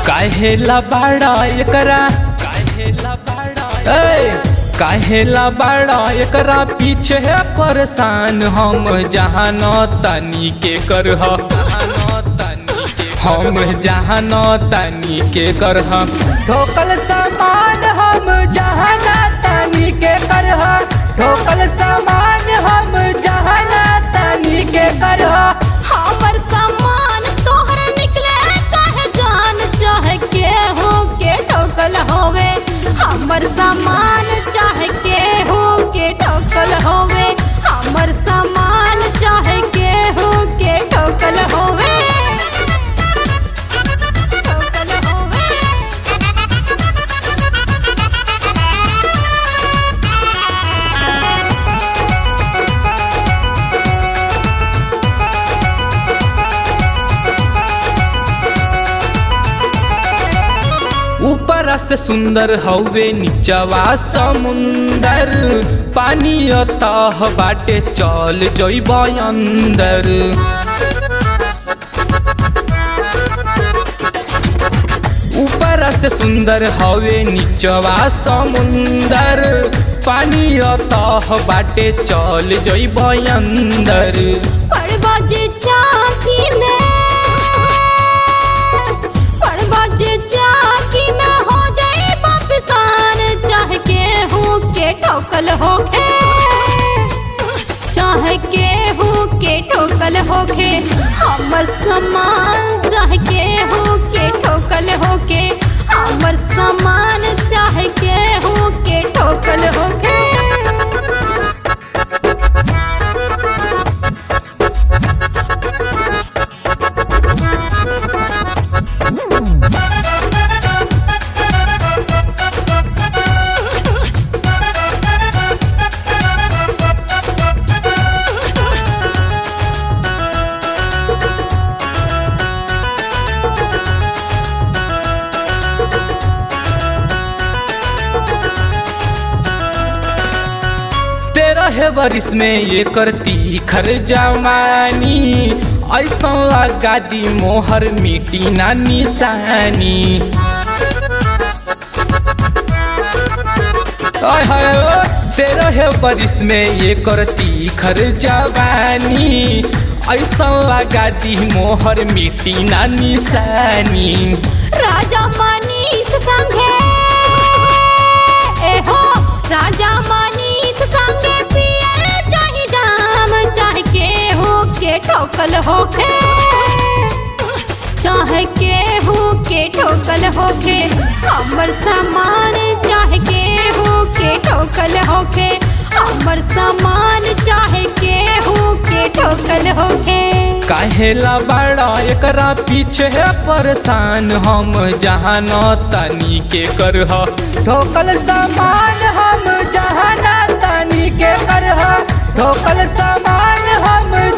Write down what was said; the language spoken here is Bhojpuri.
काहेला बाड़ा एकरा काहेला बाड़ा ए काहेला बाड़ा एकरा पीछे है परेशान हम जहाँ न तनी के करह हम जहाँ न तनी के करह ठोकल सामान हम जहाँ न तनी के करह ठोकल सामान हम जहाँ न तनी के करह हमर सामान तोहर निकले काहे जान चाहे के हो के ठोकल होवे हमर सामान चाहे के हो के ठोकल होवे हमर सामान चाहे के हो के ठोकल होवे ठोकल होवे ऊपर से सुंदर हवे नीचवा समुंदर पानी अतः बाटे चल जइब अंदर ऊपर से सुंदर हवे नीचवा समुंदर पानी अतः बाटे चल जइब अंदर पड़बाजे चाकी में पड़बाजे चाकी में हो जाए वापसान चाहे के हूँ के ठोकल होखे चाहे के हूँ के ठोकल होखे हमर समान चाहे के हूँ के ठोकल होखे हमर समान चाहे के हूँ के ठोकल होखे तेरह बरिस में ये करती खर जवानी ऐसा लगा दी मोहर मिटी ना निशानी आय हाय ओ, तेरह बरिस में ये करती खर जवानी ऐसा लगा दी मोहर मिटी ना निशानी राजा मनीष संगे एहो राजा मनीष संगे पियल चाहे जाम चाहे के हो के ठोकल होखे चाहे के हो के ठोकल होखे हमर सामान चाहे के हो के ठोकल होखे हमर सामान चाहे के हो के ठोकल होखे काहेला बड़ा एकरा पीछे है परेशान हम जहाँ न तनी के करह ठोकल सामान हम जहाँ न तनी के करह ठोकल सामान हम